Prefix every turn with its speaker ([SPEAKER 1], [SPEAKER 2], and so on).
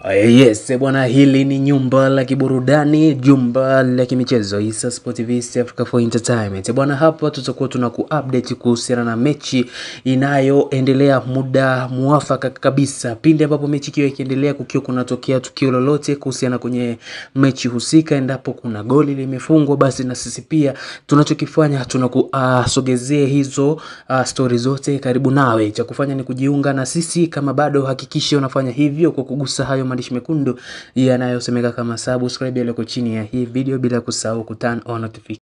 [SPEAKER 1] Yes, bwana, hili ni nyumba la kiburudani, jumba la kimichezo Issa Sport TV East Africa for Entertainment. Bwana, hapa tutakuwa tuna kuupdate kuhusiana na mechi inayoendelea muda muafaka kabisa, pindi ambapo mechi ikiwa ikiendelea, kukiwa kunatokea tukio lolote kuhusiana kwenye mechi husika, endapo kuna goli limefungwa, basi na sisi pia tunachokifanya tunakusogezea uh, hizo uh, stori zote karibu nawe. Cha kufanya ni kujiunga na sisi, kama bado hakikisha unafanya hivyo kwa kugusa hayo maandishi mekundu yanayosemeka kama subscribe yaliyoko chini ya hii video, bila kusahau kuturn on notification